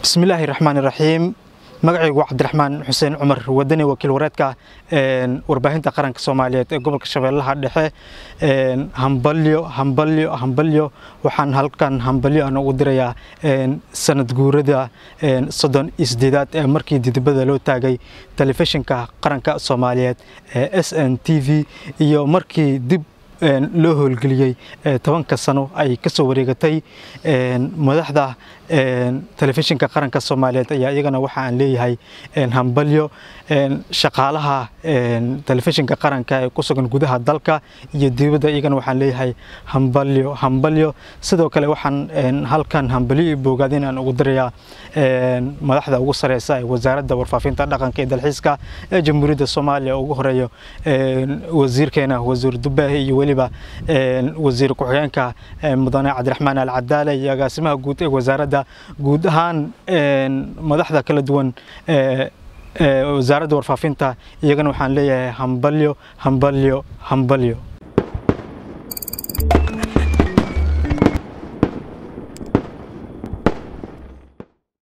bismillaahi raxmaani raxiim magacaygu cabdiraxmaan xuseen cumar wadani wakiil wareedka warbaahinta qaranka soomaaliyeed ee gobolka shabeellaha dhexe hambalyo hambalyo hambalyo waxaan halkan hambalyo aan ugu dirayaa sanad guurada soddon iyo sideedaad ee markii didibada loo taagay telefishinka qaranka soomaaliyeed ee s n t v iyo markii dib loo howlgeliyey tobanka sano ay ka soo wareegatay madaxda telefishinka qaranka soomaaliyeed ayaa iyagana waxa aan leeyahay hambalyo shaqaalaha telefishinka qaranka ee ku sugan gudaha dalka iyo dibadda iyagana waxaan leeyahay hambalyo hambalyo sidoo kale waxaan halkan hambalyo iyo boogaadin aan ugu dirayaa madaxda ugu sareysa ee wasaaradda warfaafinta dhaqanka iyo dalxiiska ee jamhuuriyadda soomaaliya ugu horeeyo wasiirkeena wasiir dubaahi iyo weliba wasiir ku-xigeenka mudane cabdiraxmaan al cadaale iyo agaasimaha guud ee wasaaradda guud ahaan madaxda kala duwan wasaaradda warfaafinta iyagana waxaan leeyahay hambalyo hambalyo hambalyo